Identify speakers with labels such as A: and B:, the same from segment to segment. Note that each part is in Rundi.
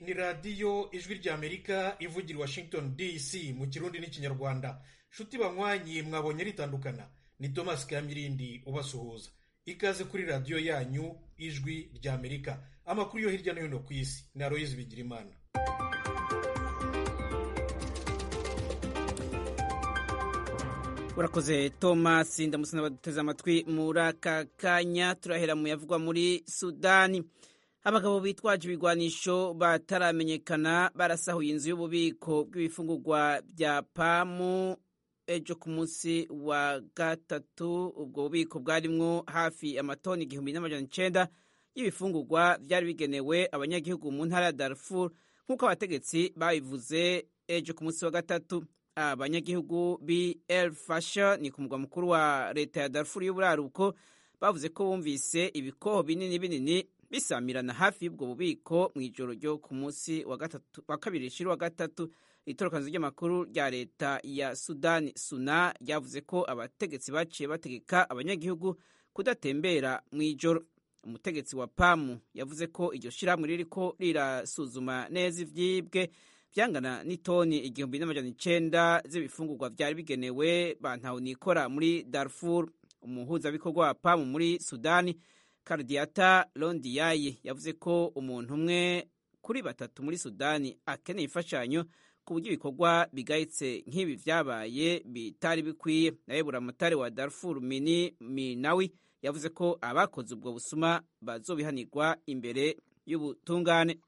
A: ni radiyo ijwi ry'amerika ivugira i washington dc mu kirundi n'ikinyarwanda nshuti banywanyi mwabonye ritandukana ni thomas kamirindi ubasuhuza ikaze kuri radiyo yanyu ijwi ry'amerika amakuru yo hirya no hino ku isi ni aroyizi bigirimana
B: urakoze thomas ndamutse n'abaduteze amatwi muri aka kanya turahera mu yavugwa muri sudani abagabo bitwaje ibigwanisho bataramenyekana barasahuye inzu y'ububiko bw'ibifungurwa bya pamu ejo ku munsi wa gatatu ubwo bubiko bwarimwo hafi amatoni igihumbi n'amajana icenda y'ibifungurwa byari bigenewe abanyagihugu mu ntara ya darfur nk'uko abategetsi babivuze ejo ku munsi wa gatatu abanyagihugu bi el fasha ni ku mugwa mukuru wa leta ya darfur y'uburaruko bavuze ko bumvise ibikoho binini binini bisamirana hafi y'ubwo bubiko mu ijoro ryo ku munsi wa kabiri rishira wa gatatu itorokanzo ry'amakuru rya leta ya sudani suna ryavuze ko abategetsi baciye bategeka abanyagihugu kudatembera mu ijoro umutegetsi wa pamu yavuze ko iryo shirahamwe ririko rirasuzuma neza ivyibwe vyangana n'itoni igihumbi n'amajana icenda z'ibifungurwa vyari bigenewe bantawunikora muri darfur umuhuzabikorwa wa pamu muri sudani kardiata londiyayi yavuze ko umuntu umwe kuri batatu muri sudani akeneye imfashanyo ku buryo ibikorwa bigayitse nk'ibi vyabaye bitari bikwiye nawe buramatari wa darfur mini minawi yavuze ko abakoze ubwo busuma bazobihanirwa imbere y'ubutungane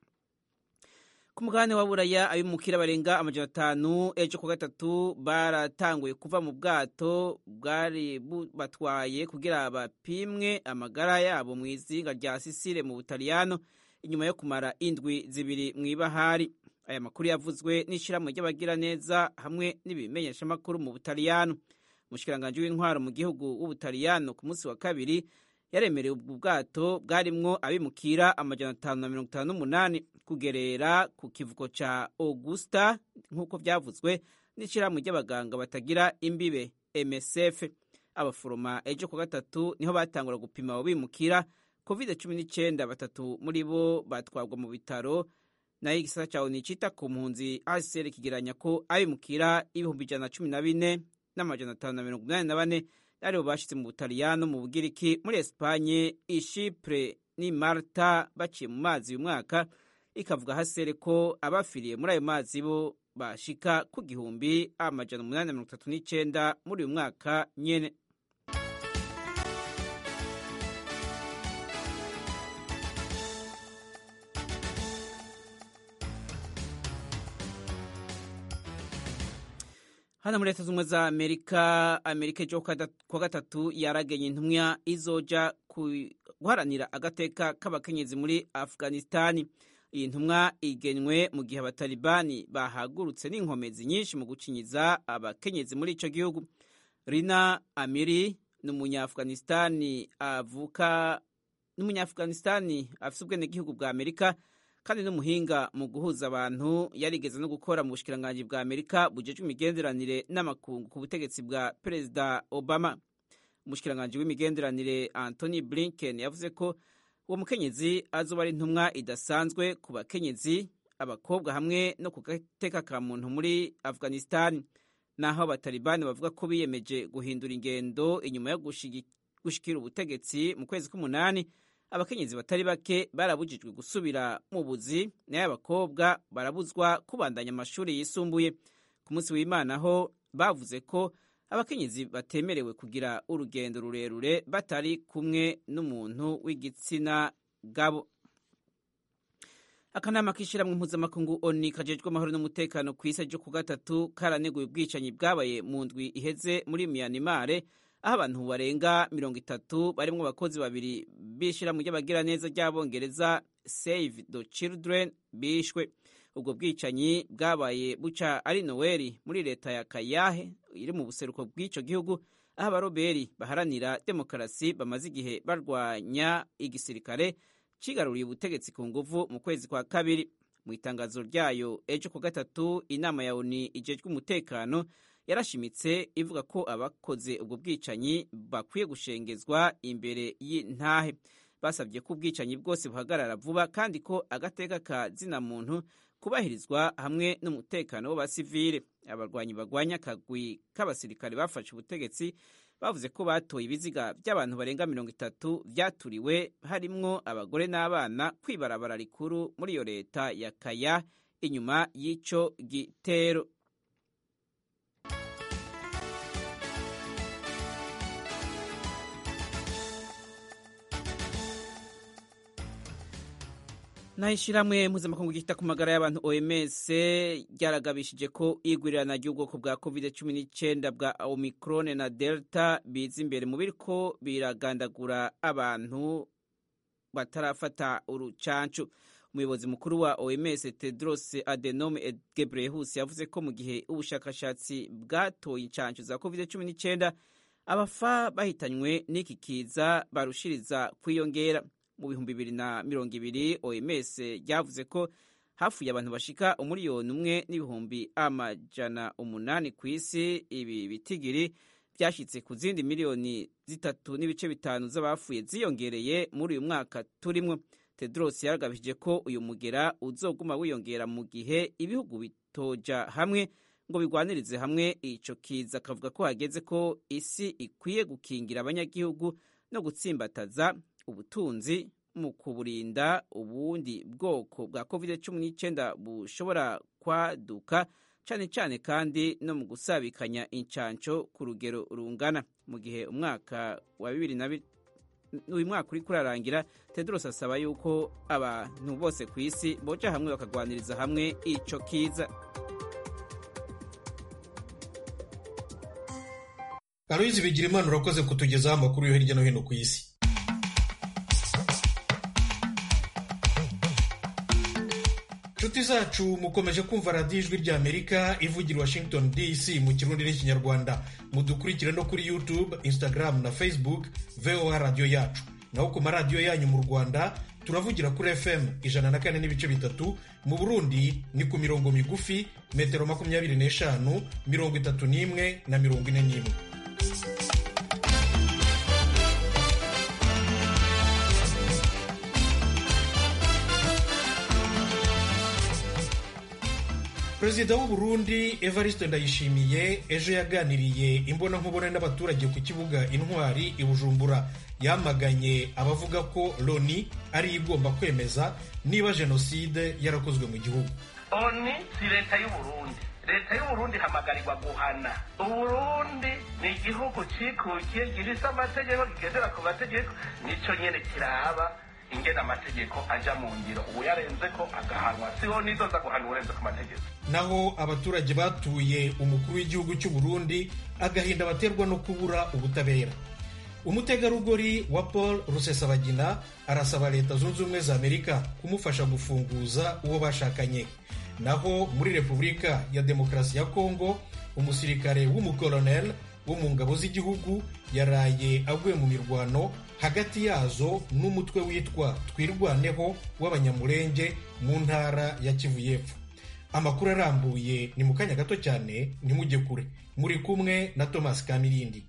B: ku mugabane wa buraya abimukira barenga amajana atanu ejo ku gatatu baratanguye kuva mu bwato bwari bubatwaye kugira bapimwe amagara yabo mu izinga rya sisire mu butaliyano inyuma yo kumara indwi zibiri mu ibahari aya makuru yavuzwe n'ishyirahamwe ry'abagiraneza hamwe n'ibimenyeshamakuru mu butaliyano umushikiranganji w'intwaro mu gihugu w'ubutaliyano ku munsi wa kabiri yaremerewe ubwo bwato bwarimwo abimukira amajana atanu na mirongo itanu n'umunani kugerera ku kivuko ca augusta nk'uko vyavuzwe n'ishirahamwe ry'abaganga batagira imbibe msf abaforoma ejo ku gatatu niho batangura gupima abo bimukira covid cumi n'icenda batatu muri bo batwarwa mu bitaro nayo igisata ca oni cita ku mpunzi hcr kigeranya ko abimukira ibihumbi ijana na cumi na bine n'amajana atanu na mirongo inani na bane aribo bashitse mu butaliyano mu bugiriki muri esipanye ishipure ni marta baciye mu mazi uyu mwaka ikavuga hasere ko abafiriye muri ayo mazi bo bashika ku gihumbi amajana umunani na mirongo itatu n'icenda muri uyu mwaka nyene hano muri leta z'ubumwe za amerika amerika ejo kuwa gatatu yaragenye intumwa izoja guharanira agateka k'abakenyezi muri afghanistani iyi ntumwa igenwe mu gihe abatalibani bahagurutse n'inkomezi nyinshi mu gucinyiza abakenyezi muri ico gihugu rina amiri ni umunyafghanistani avuka ni umunyafghanistani afise ubwenegihugu bwa amerika kandi n'umuhinga mu guhuza abantu yarigeze no gukora mu bushikiranganji bwa amerika bujejwe imigenderanire n'amakungu ku butegetsi bwa perezida obama umushikiranganji w'imigenderanire anthony blinken yavuze ko uwo mukenyezi azoba ari intumwa idasanzwe ku bakenyezi abakobwa hamwe no ku gateka ka muntu muri afghanistan naho abatalibani bavuga ko biyemeje guhindura ingendo inyuma yo gushikira ubutegetsi mu kwezi k'umunani abakenyezi batari bake barabujijwe gusubira mu buzi nayo abakobwa barabuzwa kubandanya amashuri yisumbuye ku munsi w'imana ho bavuze ko abakenyezi batemerewe kugira urugendo rurerure batari kumwe n'umuntu w'igitsina gabo akanama k'ishyirahamwe mpuzamakungu oni kajejwe amahoro n'umutekano ku isi ryo ku gatatu karaneguye ubwicanyi bwabaye mu ndwi iheze muri miyanimare aho abantu barenga mirongo itatu barimwo abakozi babiri b'ishyirahamwe ry'abagiraneza ry'abongereza save the children bishwe ubwo bwicanyi bwabaye buca ari noweli muri leta ya kayahe iri mu buseruko bw'ico gihugu aho abaroberi baharanira demokarasi bamaze igihe barwanya igisirikare cigaruriye ubutegetsi ku nguvu mu kwezi kwa kabiri mu itangazo ryayo ejo ku gatatu inama ya oni ijejwe umutekano yarashimitse ivuga ko abakoze ubwo bwicanyi bakwiye gushengezwa imbere y'intahe basabye ko ubwicanyi bwose buhagarara vuba kandi ko agateka ka zina muntu kubahirizwa hamwe n'umutekano w'abasivile abarwanyi bagwanya akagwi k'abasirikare bafashe ubutegetsi bavuze ko batoye ibiziga by'abantu barenga mirongo itatu byaturiwe harimwo abagore n'abana kwibarabara rikuru muri iyo leta ya kaya inyuma y'ico gitero naho ishyirahamwe mpuzamakungu ryita ku magara y'abantu oms ryaragabishije ko igwirirana ry'ubwoko bwa covid cumi n'icyenda bwa omicron na delta biza imbere mu biriko biragandagura abantu batarafata urucancu umuyobozi mukuru wa oms tedros adenome gebreyesus yavuze ko mu gihe ubushakashatsi bwatoye incancu za covid cumi n'icyenda abafa bahitanywe n'iki kiza barushiriza kwiyongera mu bihumbi bibiri na mirongo ibiri oms ryavuze ko hafuye abantu bashika umuriyoni umwe n'ibihumbi amajana umunani ku isi ibi bitigiri byashyitse ku zindi miliyoni zitatu n'ibice bitanu z'abafuye ziyongereye muri uyu mwaka turimwo tedros yaragabishije ko uyu mugera uzoguma wiyongera mu gihe ibihugu bitoja hamwe ngo bigwanirize hamwe ico kiza akavuga ko hageze ko isi ikwiye gukingira abanyagihugu no gutsimbataza ubutunzi mu kuburinda ubundi bwoko bwa covid cumi n'icyenda bushobora kwaduka cyane cyane kandi no mu gusabikanya incanco ku rugero rungana mu gihe umwaka wa bibiri na uyu mwaka uri kurarangira tedros asaba yuko abantu bose ku isi boja hamwe bakagwaniriza hamwe ico kiza
A: aloyizi bigira imana urakoze kutugezaho amakuru yo hirya no hino ku isi inshuti zacu mukomeje kumva radiyo ijwi rya amerika ivugira washington dc mu kirundi n'ikinyarwanda mudukurikire no kuri youtube instagram na facebook voa radiyo yacu naho ku maradiyo yanyu mu rwanda turavugira kuri fm ijana na kane n'ibice bitatu mu burundi ni ku mirongo migufi metero makumyabiri n'eshanu mirongo itatu n'imwe na mirongo ine n'imwe perezida w'u Burundi evariste ndayishimiye ejo yaganiriye imbonankubone n'abaturage ku kibuga intwari i bujumbura yamaganye abavuga ko loni ariyo igomba kwemeza niba jenoside yarakozwe mu gihugu
C: oni si leta y'uburundi leta y'uburundi ihamagarirwa guhana uburundi ni igihugu cikukiye gifise amategeko kigendera ku mategeko nico nyene kiraba ingena amategeko aja mu ngiro ubu yarenze ko agahanwa siho nizoza guhana urenze ku mategeko
A: naho abaturage batuye umukuru w'igihugu cy'u Burundi agahinda baterwa no kubura ubutabera umutegarugori wa paul rusesabagina arasaba leta zunze ubumwe za amerika kumufasha gufunguza uwo bashakanye naho muri repubulika ya demokarasi ya kongo umusirikare w'umukoloneli wo mu ngabo z'igihugu yaraye aguye mu mirwano hagati yazo n'umutwe witwa twirwaneho w'abanyamurenge mu ntara ya kivu y'epfo amakuru arambuye ni mu kanya gato cyane ntimujye kure muri kumwe na thomas kamirindi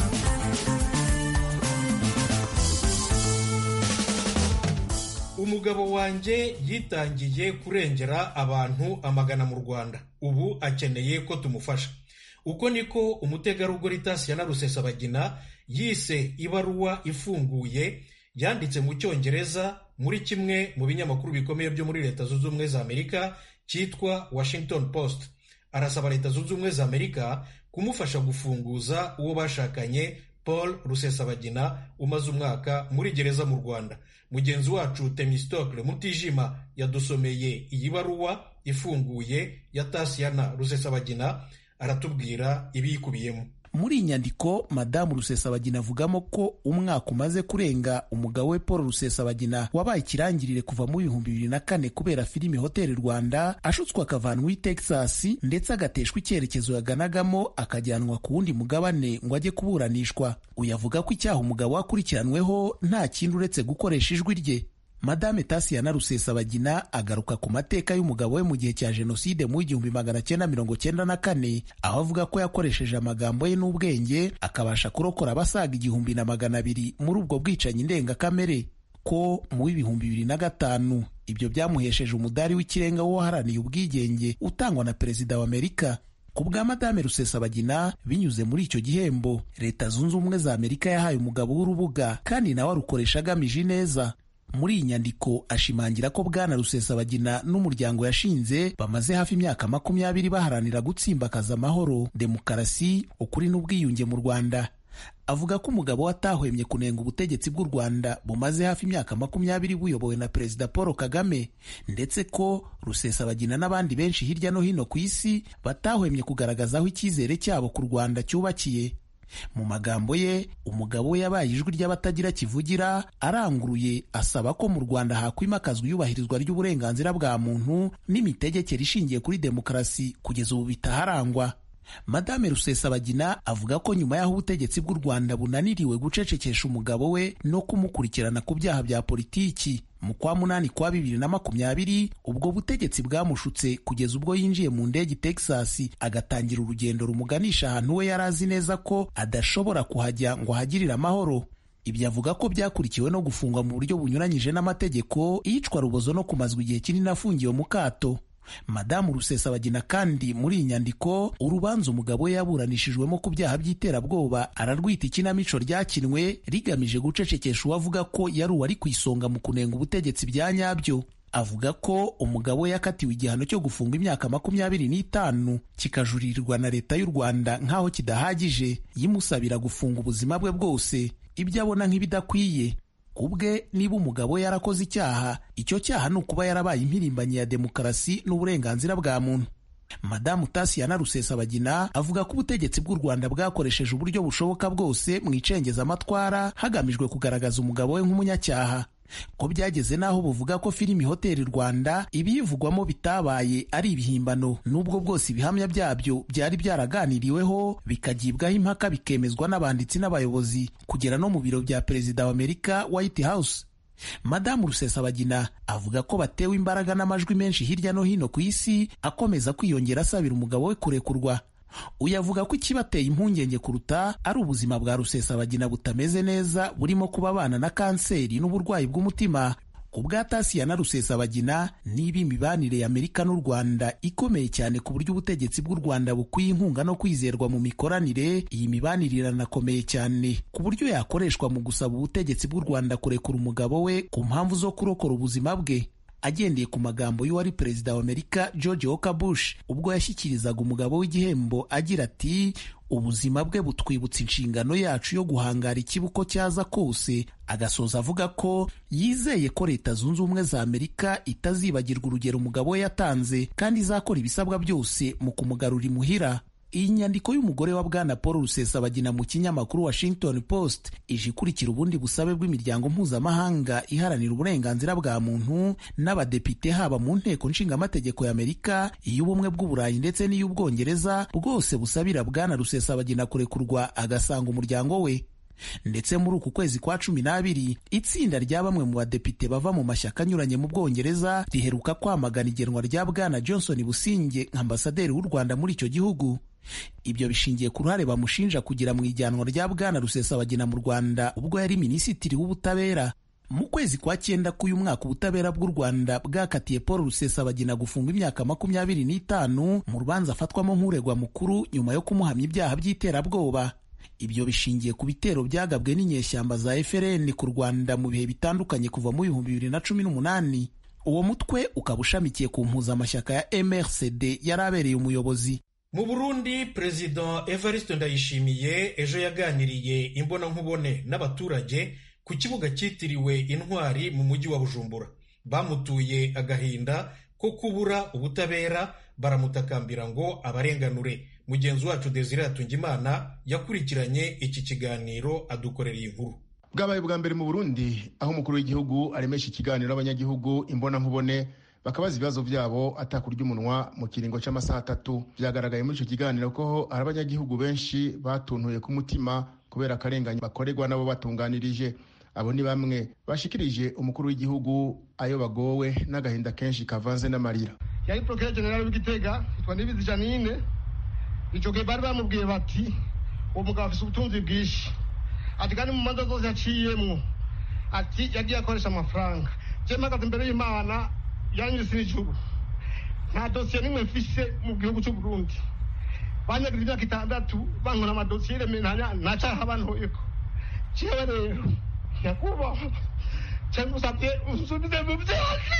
A: umugabo wanjye yitangiye kurengera abantu amagana mu rwanda ubu akeneye ko tumufasha uko niko umutegarugori tasiyana rusesabagina yise ibaruwa ifunguye yanditse mu cyongereza muri kimwe mu binyamakuru bikomeye byo muri leta zunze ubumwe za amerika cyitwa washington post arasaba leta zunze ubumwe za amerika kumufasha gufunguza uwo bashakanye paul rusesabagina umaze umwaka muri gereza mu rwanda mugenzi wacu temistokle mutijima yadusomeye iyi baruwa ifunguye ya tasiyana rusesabagina aratubwira ibiyikubiyemo
D: muri iyi nyandiko madamu rusesabagina avugamo ko umwaka umaze kurenga umugabo we paul rusesabagina wabaye ikirangirire kuva mu bihumbi bibiri na kane kubera filimi hoteli rwanda ashutswe akavanwa i texas ndetse agateshwa icyerekezo yaganagamo akajyanwa ku wundi mugabane ngo ajye kuburanishwa uyu avuga ko icyaha umugabo we akurikiranweho nta kindi uretse gukoresha ijwi rye madame tasiyana rusesabagina agaruka ku mateka y'umugabo we mu gihe cya jenoside mu igihumbi magana cyenda mirongo cyenda na kane aho avuga ko yakoresheje amagambo ye n'ubwenge akabasha kurokora abasaga igihumbi na magana abiri muri ubwo bwicanyi ndengakamere ko mu w'ibihumbi bibiri na gatanu ibyo byamuhesheje umudari w'ikirenga w'uwaharaniye ubwigenge utangwa na perezida wa amerika ku bwa madame rusesabagina binyuze muri icyo gihembo leta zunze ubumwe za amerika yahaye umugabo w'urubuga kandi nawe arukoresha agamije ineza muri iyi nyandiko ashimangira ko bwana rusesabagina n'umuryango yashinze bamaze hafi imyaka makumyabiri baharanira gutsimbakaza amahoro demokarasi ukuri n'ubwiyunge mu rwanda avuga ko umugabo we atahwemye kunenga ubutegetsi bw'u rwanda bumaze hafi imyaka makumyabiri buyobowe na perezida paul kagame ndetse ko rusesabagina n'abandi benshi hirya no hino ku isi batahwemye kugaragaza aho icyizere cyabo ku rwanda cyubakiye mu magambo ye umugabo we yabaye ijwi ry'abatagira kivugira aranguruye asaba ko mu rwanda hakwimakazwa iyubahirizwa ry'uburenganzira bwa muntu n'imitegekere ishingiye kuri demokarasi kugeza ubu bitaharangwa madame rusesabagina avuga ko nyuma y'aho ubutegetsi bw'u rwanda bunaniriwe gucecekesha umugabo we no kumukurikirana ku byaha bya politiki mu kwa munani kwa bibiri na makumyabiri ubwo butegetsi bwamushutse kugeza ubwo yinjiye mu ndege texas agatangira urugendo rumuganisha ahantu we yari azi neza ko adashobora kuhajya ngo ahagirire amahoro ibyo avuga ko byakurikiwe no gufungwa mu buryo bunyuranyije n'amategeko iyicwa rubozo no kumazwa igihe kinini afungiwe mu kato madamu rusesabagina kandi muri iyi nyandiko urubanza umugabo we yaburanishijwemo ku byaha by'iterabwoba ararwita ikinamico ryakinwe rigamije gucecekesha uwavuga ko yari uwari ku isonga mu kunenga ubutegetsi bya nyabyo avuga ko umugabo we yakatiwe igihano cyo gufunga imyaka makumyabiri n'itanu kikajurirwa na leta y'u rwanda nk'aho kidahagije yimusabira gufunga ubuzima bwe bwose ibyo abona nk'ibidakwiye ubwe niba umugabo we yarakoze icyaha icyo cyaha ni ukuba yarabaye impirimbanyi ya demokarasi n'uburenganzira bwa muntu madamu tasiyana rusesabagina avuga ko ubutegetsi bw'u rwanda bwakoresheje uburyo bushoboka bwose mu icengezamatwara hagamijwe kugaragaza umugabo we nk'umunyacyaha ko byageze n'aho buvuga ko filimi hoteli rwanda ibiyivugwamo bitabaye ari ibihimbano n'ubwo bwose ibihamya byabyo byari byaraganiriweho bikagibwaho impaka bikemezwa n'abanditsi n'abayobozi kugera no mu biro bya perezida wa amerika white house madamu rusesabagina avuga ko batewe imbaraga n'amajwi menshi hirya no hino ku isi akomeza kwiyongera asabira umugabo we kurekurwa uyu avuga ko ikibateye impungenge kuruta ari ubuzima bwa rusesabagina butameze neza burimo kuba abana na kanseri n'uburwayi bw'umutima ku bwa tasiya na rusesabagina niba imibanire ya amerika n'u rwanda ikomeye cyane ku buryo ubutegetsi bw'u rwanda bukwiye inkunga no kwizerwa mu mikoranire iyi mibanire iranakomeye cyane ku buryo yakoreshwa mu gusaba ubutegetsi bw'u rwanda kurekura umugabo we ku mpamvu zo kurokora ubuzima bwe agendeye ku magambo y'uwari perezida wa amerika george walker bush ubwo yashyikirizaga umugabo w'igihembo agira ati ubuzima bwe butwibutsa inshingano yacu yo guhangara ikibuko cyaza kose agasoza avuga ko yizeye ko leta zunze ubumwe za amerika itazibagirwa urugero umugabo we yatanze kandi izakora ibisabwa byose mu kumugarura imuhira iyi nyandiko y'umugore wa bwana paul rusesabagina mu kinyamakuru washington post ije ikurikira ubundi busabe bw'imiryango mpuzamahanga iharanira uburenganzira bwa muntu n'abadepite haba mu nteko nshingamategeko y'amerika iy'ubumwe bw'uburayi ndetse n'iy'ubwongereza bwose busabira bwana rusesabagina kurekurwa agasanga umuryango we ndetse muri uku kwezi kwa cumi n'abiri itsinda rya bamwe mu badepite bava mu mashyaka anyuranye mu bwongereza riheruka kwamagana igenwa rya bwana johnson businge nk'ambasaderi w'u rwanda muri icyo gihugu ibyo bishingiye ku ruhare bamushinja kugira mu ijyanwa rya bwana rusesabagina mu rwanda ubwo yari minisitiri w'ubutabera mu kwezi kwa cyenda k'uyu mwaka ubutabera bw'u rwanda bwakatiye paul rusesabagina gufunga imyaka makumyabiri n'itanu mu rubanza afatwamo nk'uregwa mukuru nyuma yo kumuhamya ibyaha by'iterabwoba ibyo bishingiye ku bitero byagabwe n'inyeshyamba za FRN ku Rwanda mu bihe bitandukanye kuva mu bihumbi bibiri na cumi n'umunani uwo mutwe ukaba ushamikiye ku mpuzamashyaka ya MRCD yari abereye umuyobozi
A: mu burundi perezida evariste ndayishimiye ejo yaganiriye imbonankubone n'abaturage ku kibuga cyitiriwe intwari mu mujyi wa bujumbura bamutuye agahinda ko kubura ubutabera baramutakambira ngo abarenganure mugenzi wacu desire hatungimana yakurikiranye iki kiganiro adukorera iyi nkuru
E: bwabaye bwa mbere mu burundi aho umukuru w'igihugu aremesha ikiganiro abanyagihugu imbonankubone bakabaza ibibazo byabo atakurya umunwa mu kiringo cy'amasaha atatu byagaragaye muri icyo kiganiro ko hari abanyagihugu benshi batuntuye ku mutima kubera akarengane bakorerwa nabo batunganirije abo ni bamwe bashikirije umukuru w'igihugu ayo bagowe n'agahinda kenshi kavanze n'amarira
F: yari porokere generale w'igitega yitwa nibizi janine icyo gihe bari bamubwiye bati uwo mugabo afite ubutunzi bwinshi ati kandi mu manza zose yaciyemwo ati yagiye akoresha amafaranga je mpagaze imbere y'imana yanyise n'ijuru nta dosiye n'imwe mfise mu gihugu cy'u Burundi banyagize imyaka itandatu bankora amadosiye remeranya nta caha bantoyeko jewe rero nyakubahwa cyangwa usabye unsubize mu vyose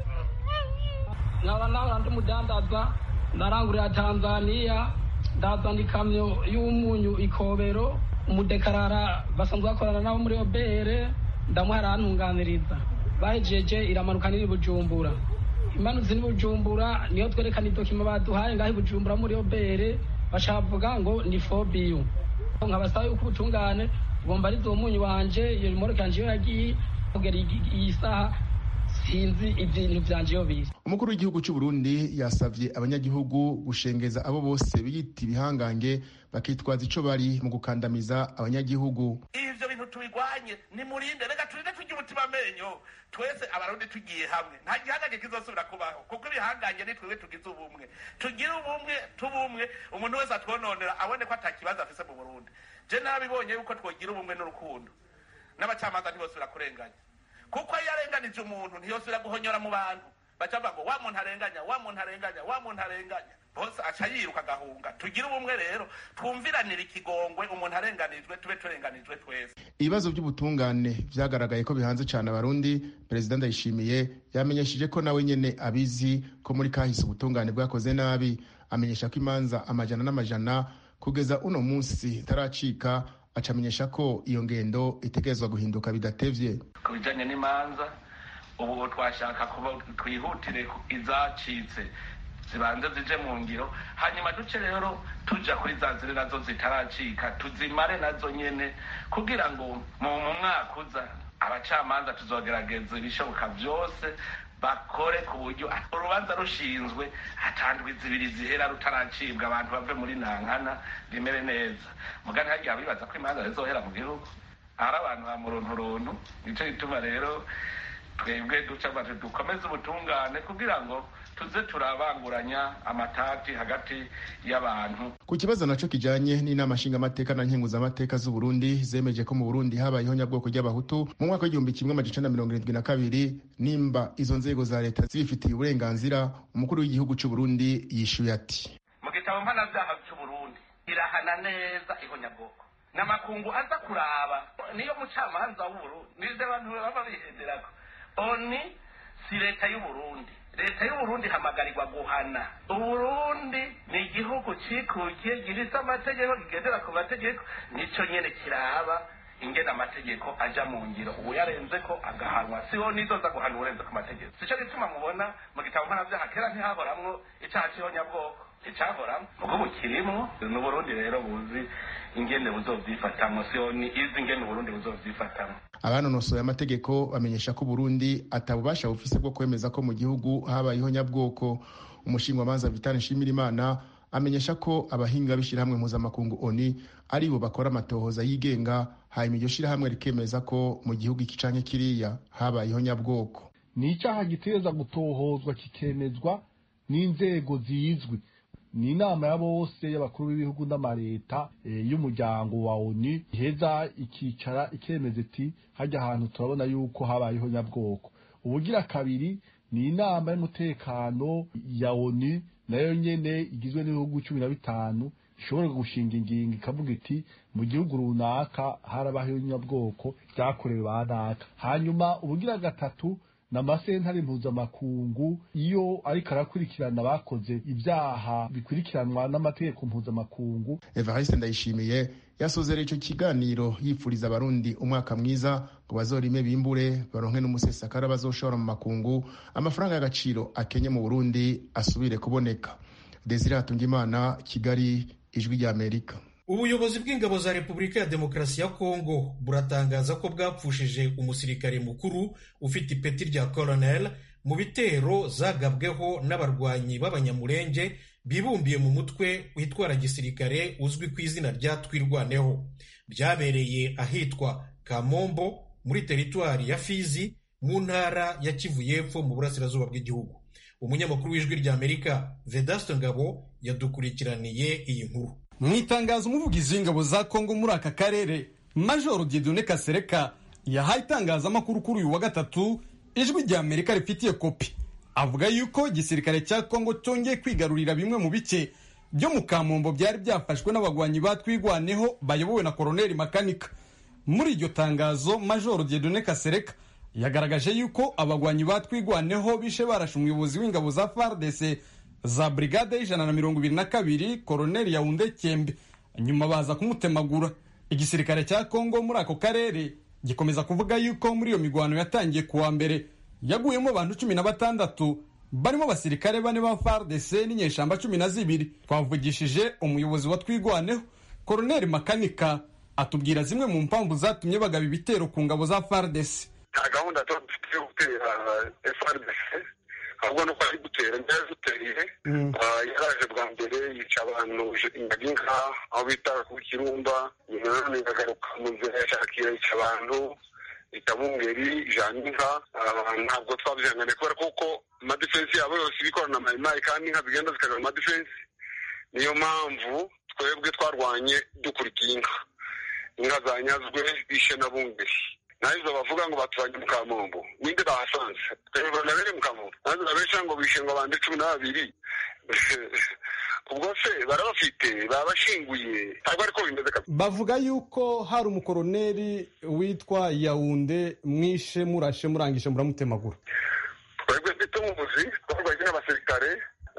G: nkaba nawe ndi umudandaza ndarangurira tanzaniya ndazana ikamyo y'umunyu ikobero umudekarara basanzwe bakorana nabo muri obere ndamuha arantunganiriza bahejeje iramanuka n'iri bujumbura imanutse n'i bujumbura niyo twerekana idokima baduhaye ngaho i bujumbura muri obere bashavuga ngo ni fobiyu nkabasaba yuko ubutungane ugomba ari uwo munyu wanje iyo rimoroke yanje iyo yagiye kugera iyi saha sinzi ibintu vyanje iyo biri
E: umukuru w'igihugu cy'u Burundi yasavye abanyagihugu gushengeza abo bose biyita ibihangange bakitwaza ico bari mu gukandamiza abanyagihugu
C: ivyo bintu tubigwanye nimurinde reka turinde turya umutima amenyo twese abarundi tugiye hamwe nta gihangange kizosubira kubaho kuko ibihangange ni twebwe tugize ubumwe tugire ubumwe tubumwe umuntu wese atwononera abone ko ata kibazo afise mu burundi je nabibonye yuko twogira ubumwe n'urukundo n'abacamanza ntibosubira kurenganya kuko iyo arenganije umuntu ntiyosubira guhonyora mu bantu baca bavuga ngo wa muntu arenganya wa muntu arenganya wa muntu arenganya bose aca yiruka agahunga tugire ubumwe rero twumviranire ikigongwe umuntu arenganijwe tube turenganijwe twese
E: ibibazo by'ubutungane vyagaragaye ko bihanze cyane abarundi perezida ndayishimiye yamenyesheje ko nawe nyene abizi ko muri kahise ubutungane bwakoze nabi amenyesha ko imanza amajana n'amajana kugeza uno munsi itaracika acamenyesha ko iyo ngendo itegerezwa guhinduka bidatevye
C: ku bijanye n'imanza ubu twashaka kuba twihutire izacitse zibanze zije mu ngiro hanyuma duce rero tuja kuri za ziri nazo zitaracika tuzimare nazo nyene kugira ngo mu mwaka uza abacamanza tuzogerageza ibishoboka vyose bakore ku buryo urubanza rushinzwe hatandwi zibiri zihera rutaracibwa abantu bave muri nankana rimere neza mugani hagiye bibaza ko imanza zizohera mu gihugu ari abantu ba murunturuntu nico gituma rero twebwe duca bati dukomeze ubutungane kugira ngo tuze turabanguranya amatati hagati y'abantu
E: ku kibazo naco kijanye n'inama nshingamateka na nkenguzamateka z'u Burundi zemeje ko mu Burundi habayeho nyabwoko ry'abahutu mu mwaka w'igihumbi kimwe amajana mirongo irindwi na kabiri nimba izo nzego za leta zibifitiye uburenganzira umukuru w'igihugu c'u Burundi yishuye ati
C: mu gitabo mpanavyaha c'u Burundi irahana neza ihonyabwoko n'amakungu aza kuraba niyo mucamanza w'uburundi nizo abantu baba bihenderako oni si leta y'uburundi leta y'uburundi ihamagarirwa guhana uburundi ni igihugu cikukiye gifise amategeko kigendera ku mategeko nico nyene kiraba ingena amategeko aja mu ngiro ubu yarenze ko agahanwa siho nizoza guhana urenze ku mategeko sico gituma mubona mu gitabo mpanavyaha kera ntihahoramwo icaha c'ihonyabwoko icahoramwo mugo bukirimwo n'uburundi rero buzi ingene buzovyifatamwo siho ni izi ingene uburundi buzovyifatamwo
E: abanonosoye amategeko bamenyesha ko Burundi atabubasha bufise bwo kwemeza ko mu gihugu habayeho nyabwoko umushingwamanza Vital Nshimirimana amenyesha ko abahinga b'ishirahamwe mpuzamakungu ONU ari bo bakora amatohoza yigenga hanyuma iryo shirahamwe rikemeza ko mu gihugu iki canke kiriya habayeho nyabwoko
H: ni icyaha gitegereza gutohozwa kikemezwa n'inzego zizwi ni inama ya bose y'abakuru b'ibihugu n'amareta y'umuryango wa oni iheza ikicara ikemeza iti hajya ahantu turabona yuko habayeho nyabwoko ubugira kabiri ni inama y'umutekano ya oni nayo nyene igizwe n'ibihugu cumi na bitanu ishobora gushinga ingingo ikavuga iti mu gihugu runaka harabaho nyabwoko byakorewe ba naka hanyuma ubugira gatatu na amasentare mpuzamakungu iyo ariko arakurikirana abakoze ibyaha bikurikiranwa n'amategeko mpuzamakungu
E: Evariste Ndayishimiye yasozera ico kiganiro yipfuriza abarundi umwaka mwiza ngo bazorime bimbure baronke n'umusesakara bazoshora mu makungu amafaranga y'agaciro akenye mu Burundi asubire kuboneka Desire Hatungimana Kigali ijwi rya Amerika
A: ubuyobozi bw'ingabo za repubulika ya demokarasi ya kongo buratangaza ko bwapfushije umusirikare mukuru ufite ipeti rya colonel mu bitero zagabweho n'abarwanyi b'abanyamurenge bibumbiye mu mutwe witwara gisirikare uzwi ku izina rya twirwaneho byabereye ahitwa kamombo muri teritwari ya fizi mu ntara ya kivu y'epfo mu burasirazuba bw'igihugu umunyamakuru w'ijwi rya amerika vedasto ngabo yadukurikiraniye iyi nkuru
I: mu itangazo umuvugizi w'ingabo za kongo muri aka karere majoro diedone kasereka yahaye itangazamakuru kuri uyu wa gatatu ijwi rya amerika rifitiye kopi avuga yuko igisirikare cya kongo cyongeye kwigarurira bimwe mu bice byo mu kamombo byari byafashwe n'abagwanyi batwigwaneho bayobowe na koroneli makanika muri iryo tangazo majoro diedone kasereka yagaragaje yuko abagwanyi batwigwaneho bishe barashe umuyobozi w'ingabo za fardc za brigade y'ijana na mirongo ibiri na kabiri koroneli yawunde cyembe nyuma baza kumutemagura igisirikare cya kongo muri ako karere gikomeza kuvuga yuko muri iyo migwano yatangiye kuwa mbere yaguyemo abantu cumi na batandatu barimo abasirikare bane ba fardc n'inyeshamba cumi na zibiri twavugishije umuyobozi wa twigwaneho koroneli makanika atubwira zimwe mu mpamvu zatumye bagaba ibitero ku ngabo za fardc
J: nta gahunda tuba dufite yo gutera frdc ahubwo nuko ari gutera njyayo duteriye yaraje bwa mbere yica abantu inka aho bita ku kirumba nyuma none ikagaruka mu nzira ya shakira yica abantu itabungeri ijana inka ntabwo twabyihangane kubera kuko amadefensi yabo yose ibikorana na mayimayi kandi inka zigenda zikagira amadefensi niyo mpamvu twebwe twarwanye dukurikiye inka inka zanyazwe bishe na bungeri nazo bavuga ngo batuvanye mu kamombo ninde bahasanze twebwe nabere mu kamombo nazo babesha ngo bishe ngo bande cumi na babiri ubwo se barabafite babashinguye ntabwo ariko bimeze kabisa
I: bavuga yuko hari umukoroneri witwa yawunde mwishe murashe murangije muramutemagura
J: twebwe ntitumuzi twarwanye n'abasirikare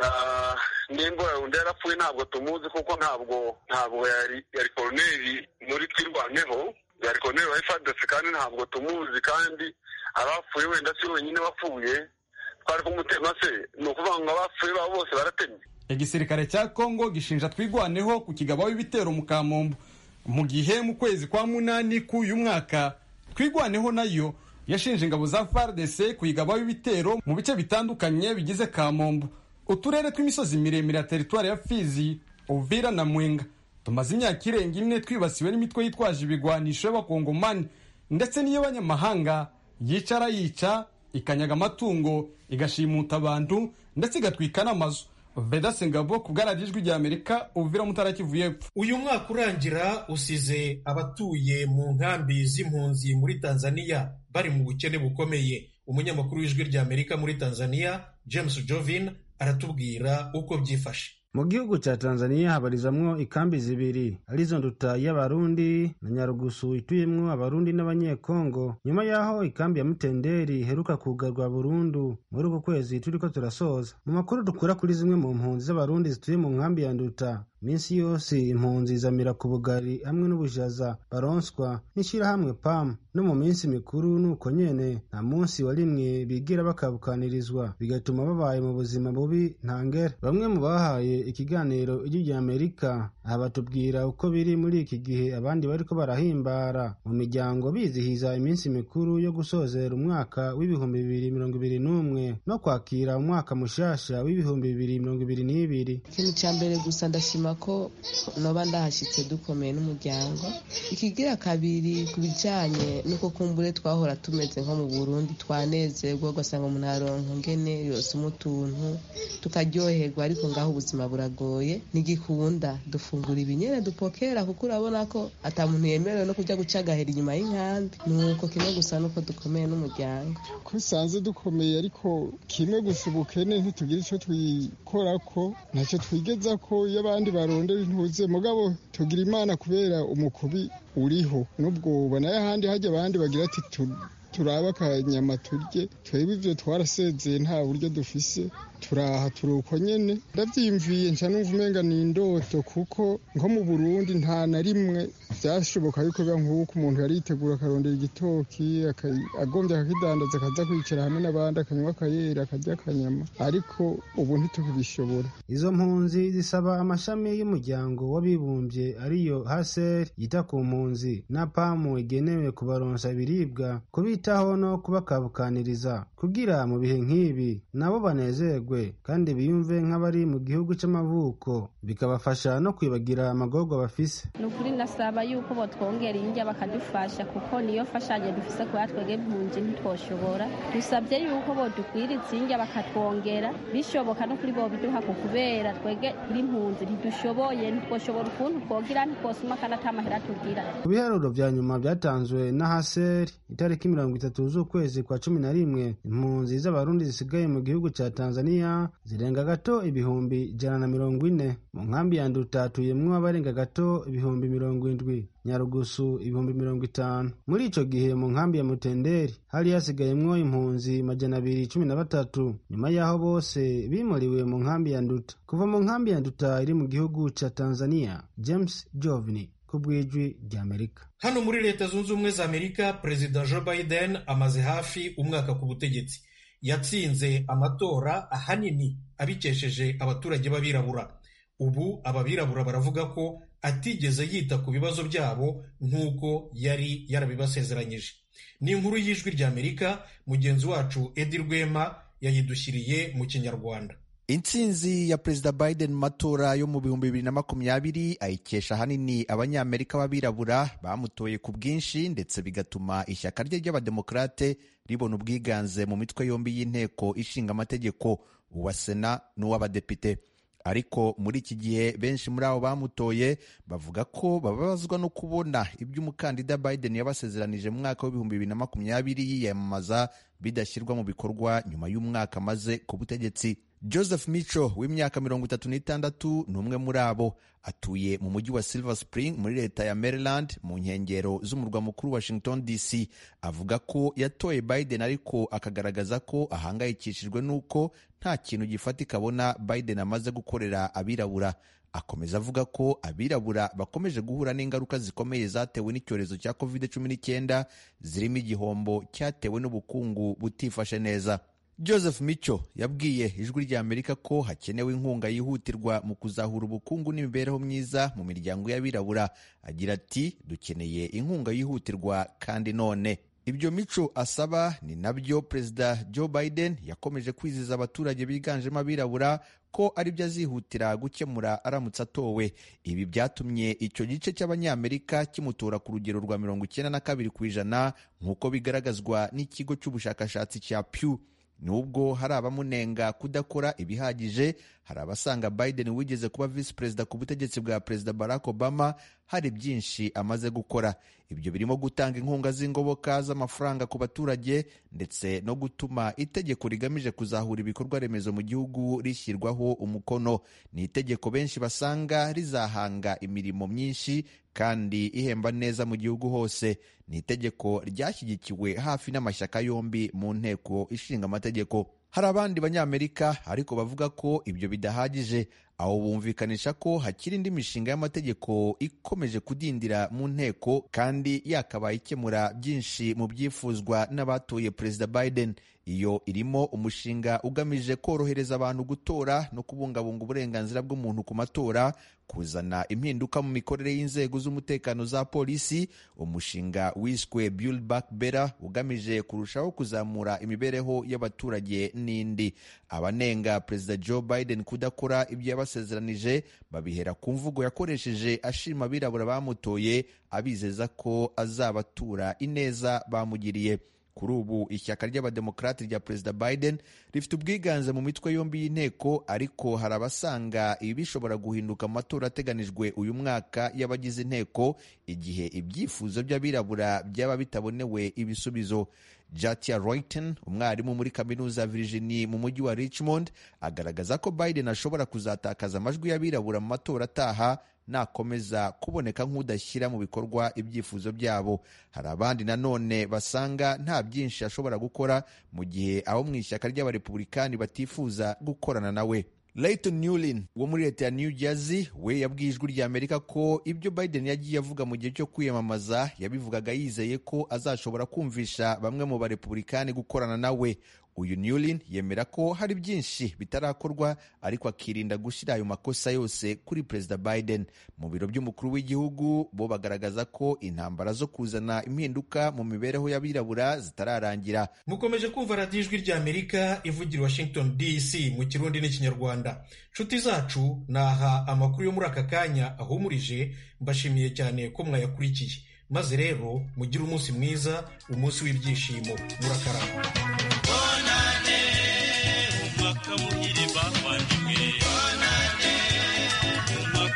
J: nimba yawunde yarapfuye ntabwo tumuzi kuko ntabwo ntabwo yari yari koroneri muri twirwaneho yari koroneri wa fadesi kandi ntabwo tumuzi kandi abapfuye wenda si wenyine wapfuye twari kumutema se ni ukuvuga ngo abapfuye babo bose baratemye
I: igisirikare cya kongo gishinja twigwaneho ku kigabaho ibitero mu kamombo mu gihe mu kwezi kwa munani k'uyu mwaka twigwaneho nayo yashinje ingabo za fardc kuyigabaho ibitero mu bice bitandukanye bigize kamombo uturere tw'imisozi miremire ya teritwari ya fizi uvira na mwenga tumaze imyaka irenga ine twibasiwe n'imitwe yitwaje ibigwanisho y'abakongomani ndetse n'iy'abanyamahanga yicara yica ikanyaga amatungo igashimuta abantu ndetse igatwika n'amazu vedase ngabo ku bwaragijwi rya amerika uvira mutara kivu y'epfo
A: uyu mwaka urangira usize abatuye mu nkambi z'impunzi muri tanzania bari mu bukene bukomeye umunyamakuru w'ijwi rya amerika muri tanzania james jovin aratubwira uko byifashe
K: mu gihugu cya tanzania habarizamwo ikambi zibiri arizo nduta y'abarundi na nyarugusu ituyemwo abarundi n'abanyekongo nyuma y'aho ikambi ya mutenderi iheruka kugarwa burundu muri uku kwezi turiko turasoza mu makuru dukura kuri zimwe mu mpunzi z'abarundi zituye mu nkambi ya nduta minsi yose impunzi zamira ku bugari hamwe n'ubushaza baronswa n'ishyirahamwe pam no mu minsi mikuru nuko nyene nta munsi wa rimwe bigira bakabukanirizwa bigatuma babaye mu buzima bubi ntangere bamwe mu bahaye ikiganiro ijwi rya amerika aha batubwira uko biri muri iki gihe abandi bariko barahimbara mu miryango bizihiza iminsi mikuru yo gusozera umwaka w'ibihumbi bibiri mirongo ibiri n'umwe no kwakira umwaka mushasha w'ibihumbi bibiri mirongo ibiri n'ibiri
L: ikintu cya mbere gusa ndashima ko noba ndahashyitse dukomeye n'umuryango ikigira kabiri ku bijyanye n'uko kumbure twahora tumeze nko mu burundi twanezerwa ugasanga umuntu aronka ngene yosoma utuntu tukaryoherwa ariko ngaho ubuzima buragoye ntigikunda dufungura ibinyene dupokera kuko urabona ko ata muntu yemerewe no kujya guca agahera inyuma y'inkambi nuko kimwe gusa nuko dukomeye n'umuryango
M: ko usanze dukomeye ariko kimwe gusa ubukene ntitugira icyo twikorako ntacyo twigeza ko iyo abandi barondera intuze mugabo tugira imana kubera umukubi uriho n'ubwo ubona ahandi hajya abandi bagira ati turaba akanyama turye twebwe ibyo twarasezeye nta buryo dufise turaha turi uko nyene ndavyimviye nca numva umenga ni indoto kuko nko mu burundi nta na rimwe vyashoboka yuko biba nk'uko umuntu yari yitegura akarondera igitoki agombye akakidandaza akaza kwicara hamwe n'abandi akanywa akayera akarya akanyama ariko ubu ntitukibishobora
K: izo mpunzi zisaba amashami y'umuryango w'abibumbye ariyo haser yita ku mpunzi na pamu igenewe kubaronsa ibiribwa kubitaho no kubakabukaniriza kugira mu bihe nk'ibi nabo banezerwe kandi biyumve nk'abari mu gihugu cy'amavuko bikabafasha no kwibagira amagorwa bafise
N: ni ukuri nasaba yuko botwongera indya bakadufasha kuko niyo mfashanyo dufise kubera twebwe impunzi ntitwoshobora dusabye yuko bodugwiriza indya bakatwongera bishoboka no kuri bobiduha ku kubera twebwe turi impunzi ntidushoboye ntitwoshobora ukuntu twogira ntitwosuma kandi ata mahera tugira
K: ku biharuro vya nyuma vyatanzwe na haseri itariki mirongo itatu z'ukwezi kwa cumi na rimwe impunzi z'abarundi zisigaye mu gihugu ca tanzania zirenga gato ibihumbi ijana na mirongo ine mu nkambi ya nduta hatuyemwo abarenga gato ibihumbi mirongo indwi nyarugusu ibihumbi mirongo itanu muri ico gihe mu nkambi ya mutenderi hari hasigayemwo impunzi majana abiri cumi na batatu nyuma y'aho bose bimuriwe mu nkambi ya nduta kuva mu nkambi ya nduta iri mu gihugu ca tanzania james jovni ku bw'ijwi ry'amerika
A: hano muri leta zunze ubumwe za amerika perezida joe biden amaze hafi umwaka ku butegetsi yatsinze amatora ahanini abikesheje abaturage b'abirabura ubu ababirabura baravuga ko atigeze yita ku bibazo byabo nk'uko yari yarabibasezeranyije ni inkuru y'ijwi ry'amerika mugenzi wacu edi rwema yayidushyiriye mu kinyarwanda
O: intsinzi ya perezida biden mu matora yo mu bihumbi bibiri na makumyabiri ayikesha ahanini abanyamerika b'abirabura bamutoye ku bwinshi ndetse bigatuma ishyaka rye ry'abademokarate ribona ubwiganze mu mitwe yombi y'inteko ishinga amategeko uwa sena n'uw'abadepite ariko muri iki gihe benshi muri abo bamutoye bavuga ko bababazwa no kubona ibyo umukandida biden yabasezeranije mu mwaka w'ibihumbi bibiri na makumyabiri yiyamamaza bidashyirwa mu bikorwa nyuma y'umwaka amaze ku butegetsi joseph mico w'imyaka mirongo itatu n'itandatu ni umwe muri abo atuye mu mujyi wa silver spring muri leta ya maryland mu nkengero z'umurwa mukuru washington dc avuga ko yatoye biden ariko akagaragaza ko ahangayikishijwe n'uko nta kintu gifatika abona biden amaze gukorera abirabura akomeza avuga ko abirabura bakomeje guhura n'ingaruka zikomeye zatewe n'icyorezo cya covid 19 zirimo igihombo cyatewe n'ubukungu butifashe neza joseph mico yabwiye ijwi rya amerika ko hakenewe inkunga yihutirwa mu kuzahura ubukungu n'imibereho myiza mu miryango y'abirabura agira ati dukeneye inkunga yihutirwa kandi none ibyo mico asaba ni nabyo perezida joe biden yakomeje kwiziza abaturage biganjemo abirabura ko ari byo azihutira gukemura aramutse atowe ibi byatumye icyo gice cy'abanyamerika kimutora ku rugero rwa mirongo icyenda na kabiri ku ijana nk'uko bigaragazwa n'ikigo cy'ubushakashatsi cya pew nubwo hari abamunenga kudakora ibihagije hari abasanga biden wigeze kuba visi perezida ku butegetsi bwa perezida barack obama hari byinshi amaze gukora ibyo birimo gutanga inkunga z'ingoboka z'amafaranga ku baturage ndetse no gutuma itegeko rigamije kuzahura ibikorwa remezo mu gihugu rishyirwaho umukono ni itegeko benshi basanga rizahanga imirimo myinshi kandi ihemba neza mu gihugu hose ni itegeko ryashyigikiwe hafi n'amashyaka yombi mu nteko ishinga amategeko hari abandi banyamerika ariko bavuga ko ibyo bidahagije aho bumvikanisha ko hakiri indi mishinga y'amategeko ikomeje kudindira mu nteko kandi yakabaye ikemura byinshi mu byifuzwa n'abatoye perezida biden iyo irimo umushinga ugamije korohereza abantu gutora no kubungabunga uburenganzira bw'umuntu ku matora kuzana impinduka mu mikorere y'inzego z'umutekano za polisi umushinga wiswe build back better ugamije kurushaho kuzamura imibereho y'abaturage n'indi abanenga perezida joe biden kudakora ibyo yabasezeranije babihera ku mvugo yakoresheje ashima abirabura bamutoye abizeza ko azabatura ineza bamugiriye kuri ubu ishyaka ry'abademokarati rya perezida biden rifite ubwiganze mu mitwe yombi y'inteko ariko hari abasanga ibi bishobora guhinduka mu matora ateganijwe uyu mwaka y'abagize inteko igihe ibyifuzo by'abirabura byaba bitabonewe ibisubizo jatia royton umwarimu muri kaminuza ya virginia mu mujyi wa richmond agaragaza ko biden ashobora kuzatakaza amajwi y'abirabura mu matora ataha nakomeza kuboneka nk'udashyira mu bikorwa ibyifuzo byabo hari abandi nanone basanga nta byinshi ashobora gukora mu gihe abo mu ishyaka ry'abarepublikani batifuza gukorana nawe Leighton Newlin wo muri leta ya New Jersey we yabwiye ijwi rya Amerika ko ibyo Biden yagiye avuga mu gihe cyo kwiyamamaza yabivugaga yizeye ko azashobora kumvisha bamwe mu barepublikani gukorana nawe uyu newlin yemera ko hari byinshi bitarakorwa ariko akirinda gushyira ayo makosa yose kuri perezida biden mu biro by'umukuru w'igihugu bo bagaragaza ko intambara zo kuzana impinduka mu mibereho y'abirabura zitararangira
A: mukomeje kumva radiyo ijwi ry'amerika ivugira washington dc mu kirundi n'ikinyarwanda nshuti zacu naha amakuru yo muri aka kanya ahumurije mbashimiye cyane ko mwayakurikiye maze rero mugire umunsi mwiza umunsi w'ibyishimo murakarama
P: bonane umwaka muhire